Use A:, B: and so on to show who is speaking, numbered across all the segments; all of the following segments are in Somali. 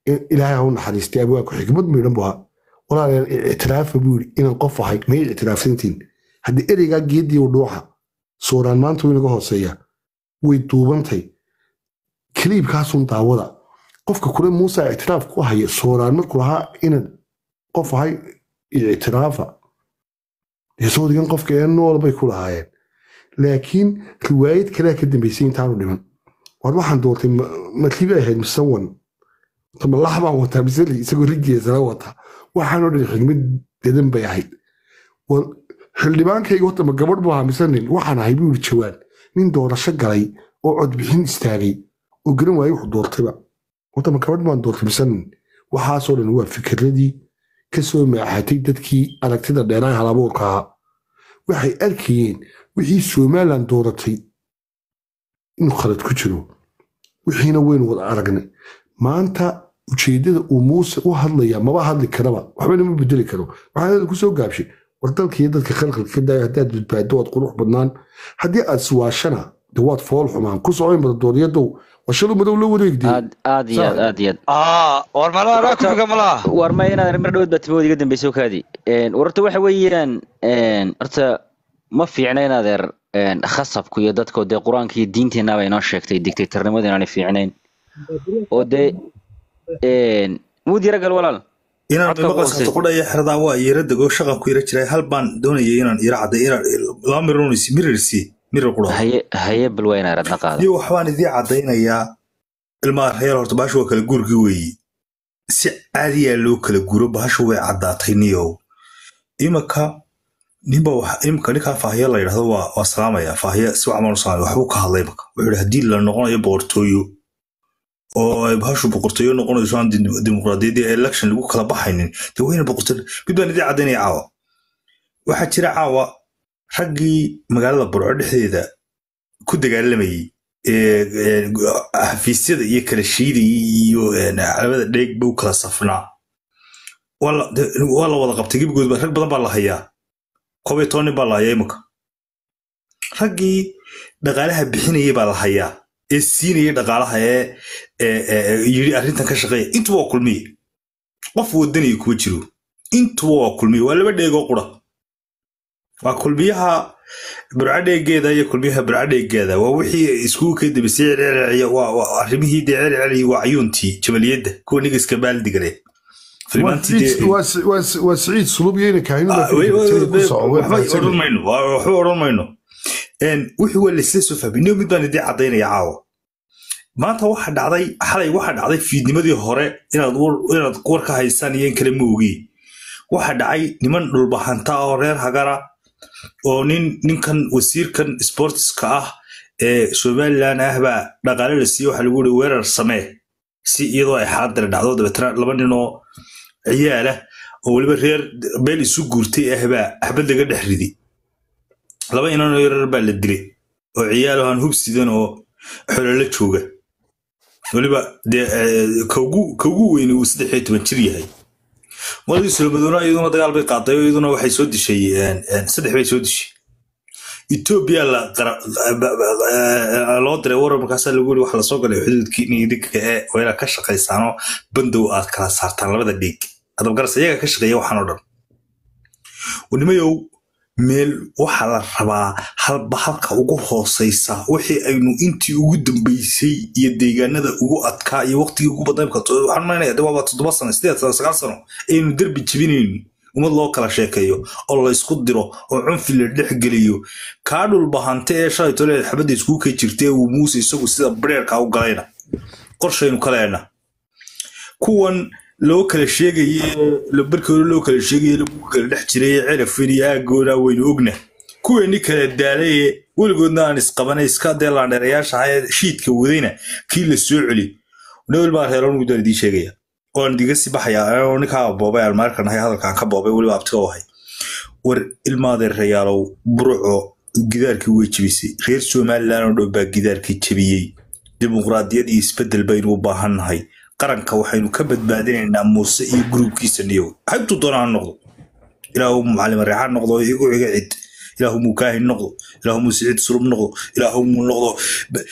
A: ilaahay ha u naxariistay abwaanku xikmad miidhan buu ahaa walaaleel ictiraafa buu yidhi inaan qof ahay may ictiraafsantiin haddii ereygaa geedii u dhuuxa suuraan maanta wuu inaga hooseeya way duubantay kaliibkaasun daawada qofka kule muuse ictiraaf ku haya suuraan markuu lahaa inaan qof ahay ictiraafa soodigan qofka ee nool bay ku lahaayeen laakiin riwaayad kalea ka dambaysay intaanu dhiman war waxaan doortay matlibi ahayd musawan malax baan wataa misali isagoo rigeesala wataa waxaanoo dhan xigmad dedan bay ahayd xildhibaankayga horta ma gabadh buu ahaa mise nin waxaan ahay buu yidhi jawaan nin doorasho galay oo codbixin istaagay oo garan waayey wuxuu doortayba horta ma gabadh baan doortay mise nin waxaasoo dhan waa fikiradii ka soo maaxatay dadkii aragtida dheeraha halabuurka ahaa waxay arkayeen wixii somalilan dooratay inuu khalad ku jiro wixiina waynu wada aragnay maanta ujeeddada uu muuse u hadlaya maba hadli karaba waxbana ma bedeli karo waxaa ku soo gaabshay war dalkiiyo dadka khalqalka ka daaya haddaad badbaado waad qurux badnaan haddii aad siwaashana de waad fool xumaan ku socoyn bada dooryadow washalu madow la wareegday
B: aad iyo aad aad iyo aad
C: aa war malaha anaa ku figa malaha
B: war ma inaad mar dhawood baa timahood iga dambeysay oo kaadi warta waxa weeyaan horta ma fiicna in adeer khasabku iyo dadko dee qur-aanka iyo diinteenaba inoo sheegtay dictatornimadu inaanay fiicnayn oo dee muud yara gal walaal
D: inaan maqasata qudhaya xeradaa waa yara dego shaqan ku yara jiray hal baan doonayay inaan yara cadday inaan laba mirirsi mirirsi mirir qudha
B: haye haye bal waa inaad radna qaado
D: iyo waxbaan idii caddaynayaa ilmaha reer horta bahashu waa kala guurkii weeye si caadiyaa loo kala guuro bahashu way caddaatay niyow imaka ninba imika ninkaa faahiya la yidhahdo waa waa salaamaya faahiya si wacamaan u salaamaya waxbuu ka hadlay imaka wuxuu yidhi haddii la noqonayo boqortooyo oo ay bahashu boqortooyo noqonayso aan dimuqraadiyaddii election lagu kala baxaynin dee wayna boqortooyo mid baan idii caddaynaya caawa waxaa jira caawa raggii magaalada burco dhexdeeda ku dagaalamayey xafiisyada iyo kala shiidayay iyo calamada dheegba u kala safnaa waa la wada qabtay gebigoodba rag badan baa la hayaa koob iyo toban nin baa la hayaa imika raggii dhaqaalaha bixinayay baa la hayaa ee siinaya dhaqaalaha ee yiri arrintan ka shaqeeya intuba waa kulmiye qof wadanaya kuma jiro intuba waa kulmiye waa laba dheegoo qura waa kulmiyaha burcadheegeeda iyo kulmiyaha burcadheegeeda waa wixii iskugu ka dambisay celcelciya waa arrimihii dee celceli waa cayuuntii jabaliyadda kuwa nigiska baaldigale
A: waa siciid sulubiyeyna
D: odhan mayno waxba odhan mayno wixii waa laisla soo fahmay niyo mid baan idii caddaynaya caawa maanta waxa dhacday xalay waxa dhacday fiidnimadii hore inaad inaad war ka haysaan iyo in kale ma ogi waxa dhacay niman dhulbahanta oo reer hagara oo nin ninkan wasiirkan sportiska ah ee somalilan ah baa dhaqaale la siiye waxa lagu yiri weerar samee si iyadoo ay xaadir dhacdo dabeetana laba nin oo ciyaalah oo weliba reer beel isu guurtay ah baa axbad laga dhex ridi laba inanoo yarar baa la dilay oo ciyaalo aan hub sidan oo xololo jooga weliba dee kaugu weyni uu saddex iyo toban jir yahay waladii solomadoona iyaduna dagaal bay qaaday oo iyaduna waxay soo dishay saddex bay soo dishay etoobiya loo diray warar markaasaa lagu yiri waxa lasoo galay xuduudkii niidinka ee wayna ka shaqaysaanoo bandow aad kala saartaan labada dhiig adabgaras iyaga ka shaqeeya waxaan oo dhan wanimayow meel waxaa la rabaa halba halka ugu hoosaysa wixii aynu intii ugu dambeysay iyo deegaanada ugu adkaa iyo waqtigii ugu badnayn waxaan maynaya de waaba toddoba sano sideed sano sagaal sano aynu derbi jebinayno ummad loo kala sheekeeyo oo la isku diro oo cunfi la dhex geliyo kaa dhulbahante ee shalay tole xabadda iskugu kay jirta ee uu muuse isagu sida bareerka u galayna qorshaynu kaleena kuwan loo kala sheegaye barkii hore loo kala sheegaye lagu kala dhex jiray cerafin iyo aagoona waynu ogna kuweeni kala daalaye weligoodna aan isqabanay iska dee laandheerayaasha ahaa ee shiidka wadayna kii la soo celi nowel baa reeroon guddaan idiin sheegaya oan idiga sii baxaya ninkaa boobay almaarkan ahay hadalkaan ka boobay weliba abtiga u ahay war ilmaadeerayaalow burco gidaarkii way jebisay reer somalilan oo dhan baa gidaarkii jebiyey dimuqraadiyad iyo isbeddel baynu u baahannahay qaranka waxaynu ka badbaadinaynaa muuse iyo gruubkiisa niyow haybtuu doona ha noqdo ilaahu macalin reexaan noqdo igu iga cid ilaahu muu kaahin noqdo ilaahu muu siciid sulub noqdo ilaahu muu noqdo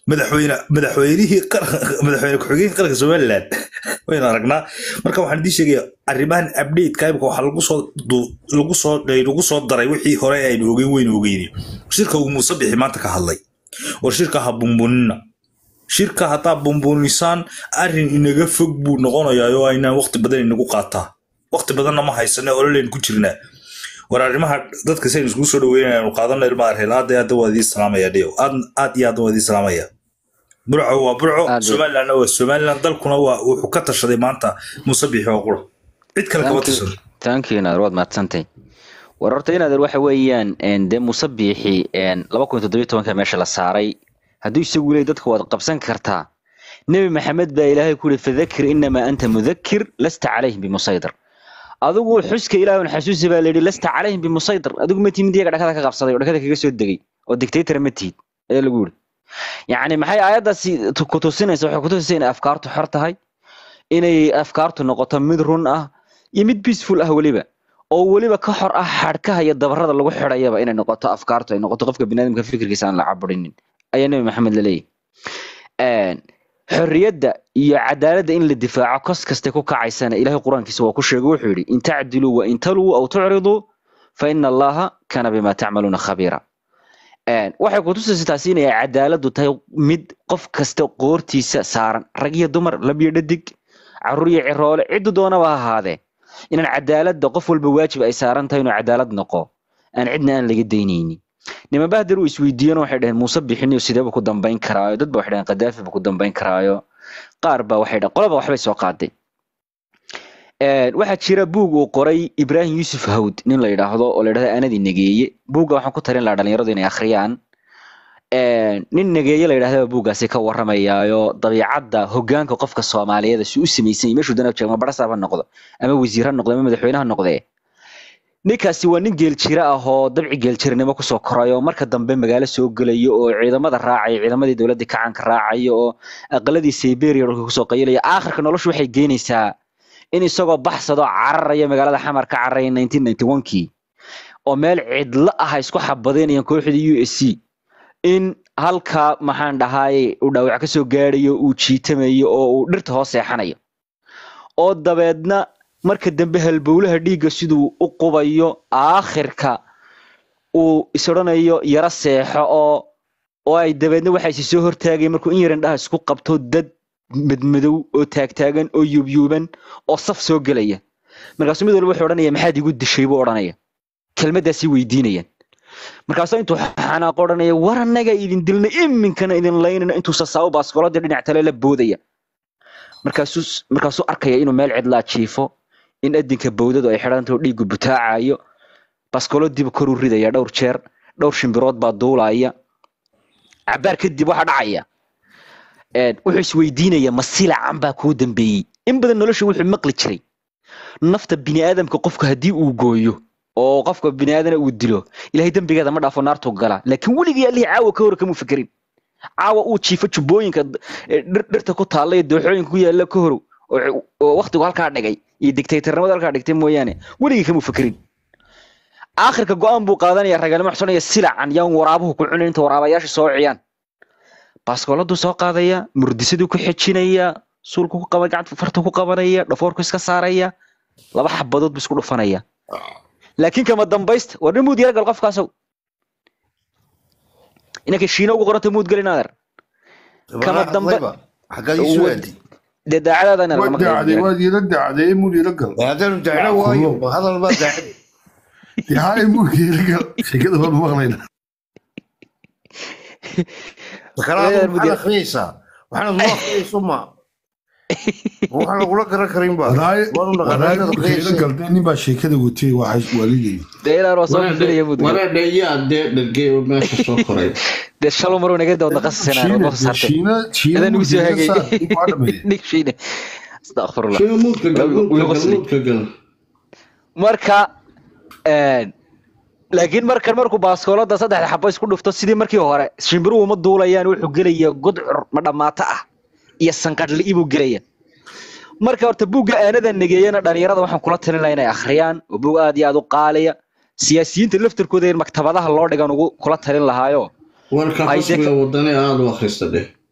D: madaxweyne madaxweynihii qaran- madaxweyne ku-xigeenka qaranka somaliland waynu aragnaa marka waxaan idiin sheegaya arrimahan updateka imika waxaa lagu soo du- lagu soo lagu soo daray wixii hore aynu ogeyn weynu ogeyni shirka uu muuse bixi maanta ka hadlay war shirka ha bumbunina shirka haddaa bumbunisaan arrin inaga fog buu noqonayaa oo aynaan waqti badan inagu qaataa waqti badanna ma haysane ololaynu ku jirnaa war arrimaha dadka saynu iskugu soo dhaweynayanu qaadana ilmaha reer aad iyo aad waa idiin salaamaya dhiyo aad aad iyo aad waa idiin salaamaya burco waa burco
B: Aad iyo-
D: somalilandna waa somaliland dalkuna waa wuxuu ka tashaday maanta muuse bixi oo qura cid kale kama tashado
B: tankiyo naader waad mahadsantay war horta inaader waxa weeyaan een, dee muuse biixi een, laba kun toddobiyo tobanka meesha la saaray hadduu isagu leey dadka waad qabsan kartaa nebi maxamed baa ilaahay ku yihi fadakir inamaa anta mudakir lasta calayhim bimusaydir adigu xuska ilaahay un xasuusi baa layidhi lasta calayhim bimusaydir adigu ma timid iyaga dhakada ka qabsaday oo dhakada kaga soo degay oo dictator ma tihid ayaa lagu yidhi yacni maxay aayaddaasi tu- ku tusinaysa waxay ku tusinaysa inay afkaartu xor tahay inay afkaartu noqoto mid run ah iyo mid peaceful ah weliba oo weliba ka xor ah xadhkaha iyo dabarada lagu xidhayaba inay noqoto afkaartu ay noqoto qofka biniaadamka fikirkiisa aan la caburinin ayaa nebi maxamed la leeyahy xorriyadda iyo cadaaladda in la difaaco kos kastay ku kacaysana ilaahay qur-aankiisa waa ku sheegay wuxuu yidhi in tacdiluu wa in taluu aw tucriduu fa ina allaha kana bima tacmaluuna khabiira Een, waxay kutusaysa taasi inay cadaaladdu tahay mid qof kasta qoortiisa saaran rag iyo dumar lab iyo dhadig caruur iyo ciroole ciddu doonaba ha ahaadee inaan cadaaladda qof walba waajib ay saaran tahay inuu cadaalad noqo aan cidna aan laga daynaynin niman bahdir uu isweydiiyeen waxay dhaheen muuse bixiniyo sideeba ku dambayn karaayo dad ba waxay dhaheen qadaafi ba ku dambayn karaayo qaar ba waxay dhaheen qolaba waxbay soo qaaday Een, waxaa jira buug uu qoray ibraahim yuusuf hawd nin la yidhaahdo oo la yidhahdo anadii negeeye buugga waxaan ku tarin lahaa dhalinyaradu inay akhriyaan Een, nin negeeye la yidhahdaba buuggaasi ka waramayaayo dabiicadda hoggaanka qofka soomaaliyeed si u samaysan yahay meeshuu dana joogo ma barasaab ha noqdo ama wasiir ha noqdo ama madaxweyne ha noqdee ninkaasi waa nin geeljira ah oo dabci geeljiranimo kusoo koray oo marka dambe magaalo soo gelayo oo ciidamada raacaya ciidamadii dowladda kacanka raacaya oo aqaladii siberia dhulka kusoo qayilaya aakhirka noloshu waxay geynaysaa in isagoo baxsado cararaya magaalada xamar ka cararaya 1991kii oo meel cidlo ah ay isku xabadeenayaan kooxda u s c in halka maxaan dhahaay uu dhaawac kasoo gaarayo uu jiitamayo oo uu dhirta hoos seexanayo oo dabeedna marka dambe halbowlaha dhiigga siduu u qubayo aakhirka uu is odhanayo yaro seexo oo oo ay dabeedna waxaa isi soo hortaagaya markuu in yaran dhaha isku qabto dad madmadow oo taagtaagan oo yuubyuuban oo saf soo gelaya markaasuu mid walba wuxuu odhanaya maxaad igu dishay buu odhanaya kelmaddaasi weydiinayaan markaasuu intuu xanaaqo odhanaya war annaga idin dilnay iminkana idin laynana intuu sasaabo baaskoladii dhinac tale la boodaya markaasuu markaasuu arkaya inuu meel cidlaa jiifo in adinka bowdadu ay xidhantaho dhiiggu butaacayo baaskoloodiiba koruu ridaya dhowr jeer dhowr shimbirood baa duulaya cabaar kadib waxaa dhacaya een, wuxuu isweydiinaya ma silacan baa kuu dambeeyey in badan nolosha wuxuu maqli jiray nafta biniaadamka qofka haddii uu gooyo oo qofka biniaadana uu dilo ilahay dembigeeda ma dhaafo naartuu galaa laakiin weligii allihii caawa ka hor kamuu fekerin caawa uu jiifo jubbooyinka eh, dhir- dhirta ku taalla iyo dooxooyinka ku yaalla ka horow oo oo waqtigu halkaa dhigay iyo dictatornimada halkaa dhigtay mooyaane weligii kamuu fekerin aakhirka go-aan buu qaadanaya raganimo xusonaya silacan yaan waraabuhu ku cunin inta waraabayaasha soo ciyaan baaskooladuu soo qaadaya murdisaduu ku xejinaya suulku ku qaba gacanta farta ku qabanaya dhafoorku iska saaraya laba xabadood buu isku dhufanaya laakiin kama dambaysta war nin muud yaragal qofkaasow inanka shiina ugu qoranta muud gelin adeer kama dambe
E: xaggaa ii soo aadi
B: dee daacadaada ina
A: waad
B: lagama
A: daacday
B: qiimeeyo
A: waad ila daacday mul ila gal
E: haddaanu dacno waayo ma hadal baa daacad
A: dee haa mul ila gal sheekada waan maqlayna
E: kalaadu
B: Reer
E: maxaad
B: Mudir.
E: akhriyeysaa waxaanad noo akhriyeyso ma waxaan lagula garan karin ba
A: walaay
E: waanu
A: walaay
E: dhaqaaqaad
A: mulka ila
E: akhriyeysa
A: gal dee nin baa sheekada watay waa waalidey
B: dee inaan waa soo filaya muud gelin
F: wareedhe yaa dee dhargey oo meesha soo koray
B: dee shalo maruu naga dawda qasasana oo
A: shiina
B: qasartay
A: shiina shiina
B: adan ugu soo hagay
A: waa dhameeyey
B: nig shiine astaqfirullah
F: shino muudka gal
B: Wuu
F: muudka gal
B: qosli.
F: muudka gal
B: marka een, laakiin markan markuu baaskoolada saddexda xabo isku dhufto sidii markii hore shimbiruhu ma duulayaan wuxuu gelaya gudcur ma dhammaato ah iyo sanqadhli'i buu gelaya marka horta buugga aanada negeeyana dhalinyarada waxaan kula talin lahaa inay akhriyaan oo buug aad iyo aad u qaaliya siyaasiyiinta laftarkooda in maktabadaha loo dhigan ugu kula talin lahaayo
F: warka
B: Ay,
F: rasmiga
B: dee-
F: wadani aada u akhrista dheh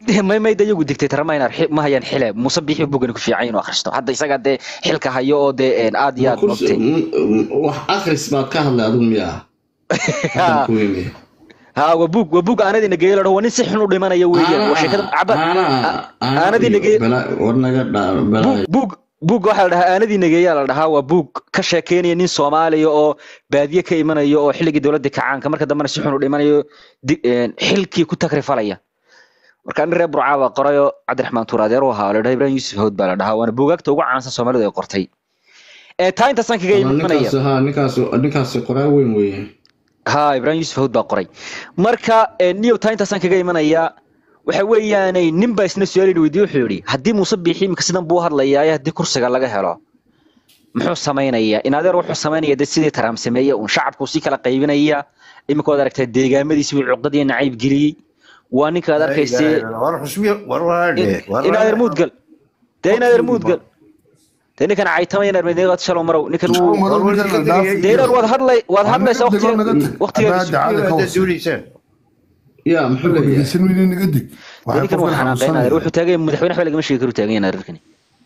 B: may may de iyagu dictator ma inaan xi- ma hayaan xile muuse bixi bugani ku fiican inuu akhristo hadda isaga dee xilka hayo oo dee een, aad iyo aad
F: kursi
B: mogtay
F: wax akhris baad ka hadlay adigu miyaa Haddan ku weyne.
B: ha waa bug waa bug aanadii nageeyo ladhaho waa nin si xun u dhimanaya weeyaan waa sheekada caba aanadii nageeyo
F: war naga dhaa balaa
B: bug bug waxaa la dhahaa aanadii nageeyaa la dhahaa waa bug ka sheekeynaya nin soomaaliya oo baadiye ka imanayo oo xilligii dowladda kacaanka marka dambena si xun u dhimanayo di- een, xilkii ku takrifalaya marka nin reer burcaa baa qorayo cabdiraxmaan tuur adeer u ahaa la dhaha ibrahim yuusuf hawd baa la dhahaa waana buugaagta ugu caansan soomaalidu ay qortay ee taa intaasaan kaga imanaya
F: ninkaas ha ninkaas ninkaas qoraa weyn weeye
B: ha ibrahim yuusuf hawd baa qoray marka eh, niyow taa intaasaan kaga imanayaa waxa weeyaanay nin baa isna su-aal weydiye wuxuu yidhi haddii muuse biixi imika sidan buu u hadlayaa haddii kursiga laga helo muxuu samaynayaa in adeer wuxuu samaynaya de sidii taraam sameeye uun shacabku sii kala qaybinaya imika waad aragtaa deegaamadiisi buu cuqdad iyo nacayb geliyey waa ninka aad arkaysee
E: war xusbiya war waadhe
B: in adeer muudgal dee in adeer muudgal dee ninkan caytamaya narmedeeqad shalow marow ninkan wuu dee inaad waad hadlay waad hadlaysaa waqtiga waqtigeeda
E: duuliysaan
F: yaa muxuu leeyahay
A: naga deg
B: dee ninkan waa xanaaqay in adeer wuxuu taagan yahay madaxweyne waxba lagama sheegi karu taagan yahay adeerkani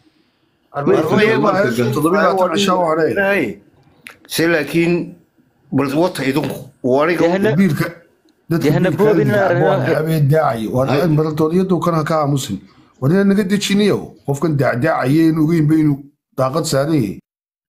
E: se laakiin bal wata idinku aniga
B: Dehna-
A: biilka
B: Dehna boobin inaa-
A: maradoodiyadu kana ka aamusin war inaad naga dejiniyo qofkan daacdaacaya in ogeynba inuu daaqad saaran yahay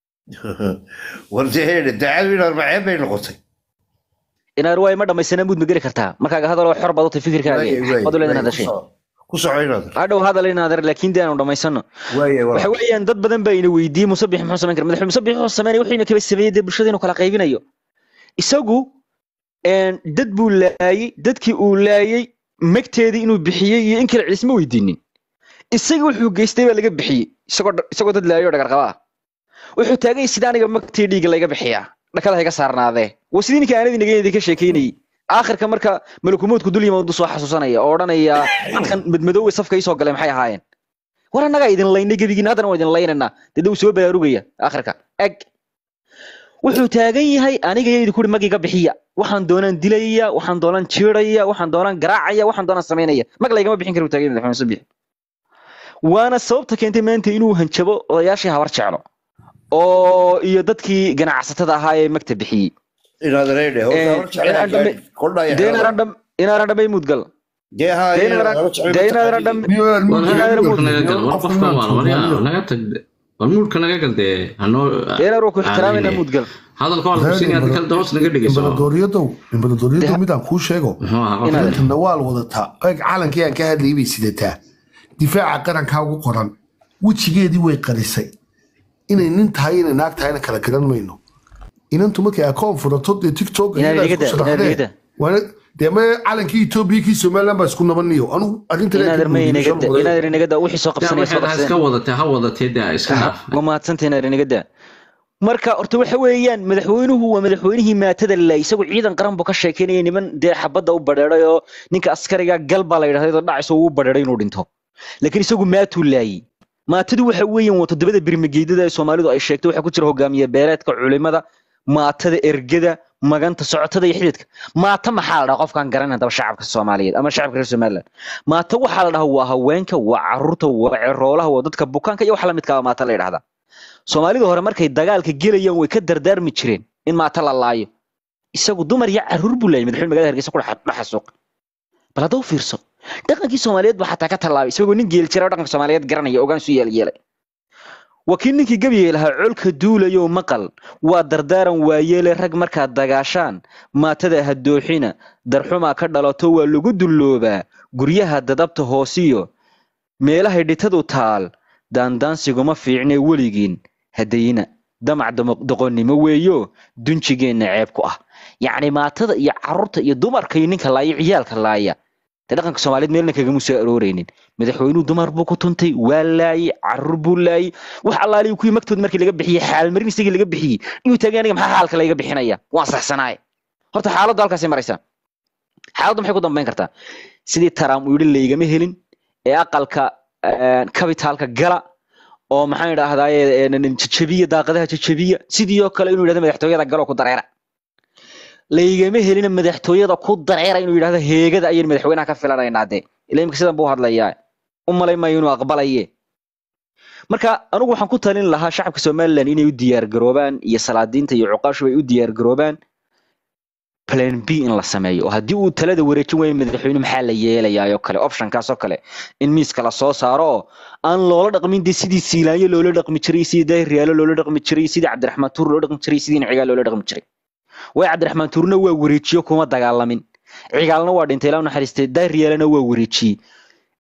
E: war dee heedhe daacadu in arbaceen bay noqotay
B: in adeer waa ima dhamaysana muud ma geli kartaa markaaga hadaloo xor baad u tahay fikirkaaga wad u leedahay hadashay
E: ku soco inaad
B: hadhow hadal in adeer laakiin dee aanu dhamaysano
E: waaye
B: waxa weeyaan dad badan baa ina weydiiyey musabix muxuu samayn kara madaxweyne musabix wuxuu samaynaya wuxuu ina kaba sameeyey dee bulshada inuu kala qaybinayo isagu een, dad buu laayey dadkii uu laayey magteedii inuu bixiyey iyo in kale ciisma weydiinin isaga wuxuu geystay baa laga bixiyey isagoo dha- isagoo dad laayay oo dhagarqaba ah wuxuu taagay sida aniga magtii dhiiga layga bixiyaa dhakada hayga saarnaadee waa sidii ninka aanadii nageynadii ka sheekeynayey aakhirka marka malakumoodku dul yimaadu soo xasuusanaya oo odhanaya dadkan madmadowey safka isoo galay maxay ahaayeen war annagaa idin laynay gebigiin haddana waa idin laynaynaa dee uu soo baraarugaya aakhirka eg wuxuu taagan yahay aniga iyo idinku magiga bixiya waxaan doonaan dilaya waxaan doonaan jiiraya waxaan doonaan garaacaya waxaan doonaan samaynaya mag laygama bixin kara uu taagan yahay madaxweyne Subiix waana sababta keentay maanta inuu hanjabo odayaashii habar jeclo oo iyo dadkii ganacsatada ahaa ee magta bixiyey
E: inaad reedhe
B: dee inaanan dham- inaanan dhamay mudgal
E: dee haa
B: dee inaanan dee inaanan dham
F: war
B: Inaadan
F: muudka naga gal war
A: qofkan
F: qofkan
A: waa
F: waan waryaa
A: tuugayo.
F: naga tag war muudka naga gal dee hanoo
B: dee inaanan waa ku ixtiraamayna mudgal
F: hadalka waa lagu siinaya hadda kale doos naga dhegeyso
A: imbaladooriyadow imbaladooriyadow midaan kuu sheego
F: muxuu ahaa
B: Inaad-
F: qofka
A: inta nawaal wadataa eeg calankii aan ka hadlayay bay sidataa difaaca qarankaa ugu qoran wejigeedii way qarisay inay nin tahay inay naag tahayna kala garan mayno inantu markay akoon furato dee tiktok
B: Inaad igada, inaad igada.
A: dee ma calankii etoobiya kii somaliland baa isku nabaniyo anugu
B: inaadan ma inagada inaadan inagada wixii soo
F: yaa
B: qabsanaya soo
F: waxaad ha iska
B: qabsadeen
F: wadatee ha wadatee dee iska dhaaf
B: waa mahadsantay inaadan inagada marka horta waxa weeyaan madaxweynuhu waa madaxweynihii maatada la isagu ciidan qaran buu ka sheekeynaya niman dee xabadda u badheeray oo ninka askariga gal baa la yidhahday oo dhacayso uu badheeray inuu dhinto laakiin isagu maatuu laayey maatadu waxa weeyaan waa toddobada birmigeydada ee soomaalidu ay sheegtay waxaa ku jira hogaamiye beeleedka culimada maatada ergada maganta socotada iyo xididka maata maxaa la dhahaa qofkaan garanay haddaba shacabka soomaaliyeed ama shacabka reer somaliland maata waxaa la dhahaa waa haweenka waa caruurta waa ceroolaha waa dadka bukaanka iyo wax la midkaa maata la yidhahdaa soomaalida hore markay dagaalka gelayaan way ka dardaarmi jireen in maata la laayo isagu dumar iyo caruur buu laayay madaxweyne magaalada hargeysa ku dhaxasuuq bal hadda u fiirso dhaqankii soomaaliyeed baa xataa ka tallaabay isagoo nin geeli jira oo dhaqanka soomaaliyeed garanaya ogaan su yeelyeelay waa kii ninkii gabyay lahaa colka duulayo maqal waa dardaaran waayeele rag markaad dagaashaan maatada ha dooxina darxumaa ka dhalato waa lagu dulloobaa guryaha dadabta hoosiyo meelahay dhitadu taal daandaansiguma fiicne weligiin hadayina damac damo- doqonnimo weeyo dunjigeenna ceeb ku ah yacni maatada iyo carruurta iyo dumarka iyo ninka laaya ciyaalka laaya dee dhaqanka soomaaliyeed meelna kagama soo arooreynin madaxweynuhu dumar buu ku tuntay waa laayey carruur buu laayey wax allaaliyu kuwii magtood markii laga bixiyey xaalmarin isagii laga bixiyey inuu taagay aniga maxaa xaalka layga bixinaya waan saxsanaaye horta xaaladdu halkaasay maraysaa xaaladdu maxay ku dambayn kartaa sidii taraam uu yidhi laygama helin ee aqalka kabitaalka gala oo maxaan idhaahdaye jajabiya daaqadaha jajabiya sidii oo kale inuu yidhahdo madaxtooyada galoo ku dareera laygama helina madaxtooyada ku dareera inuu yidhahdo heegada ayaynu madaxweynaha ka filanaynaa dee ila imika sidan buu hadlayaa u malay maayo inuu aqbalaye marka anigu waxaan ku talin lahaa shacabka somalilan inay u diyaargaroobaan iyo salaadiinta iyo cuqaashu ay u diyaargaroobaan plan b in la sameeyo oo haddii uu talada wareejin waayo madaxweyne maxaa la yeelayaa oo kale optionkaas oo kale in miiska la soo saaro oo aan loola dhaqmin dee sidii siilaanyo loola dhaqmi jiray sidii daahir riyaalo loola dhaqmi jiray sidii cabdiraxmaan tuur loola dhaqmi jiray sidii cigaal loola dhaqmi jiray way cabdiraxmaan tuurna waa wareejiyo kuma dagaalamin cigaalna waa dhintay ilaa u naxariistay daahir riyaalana waa wareejiyey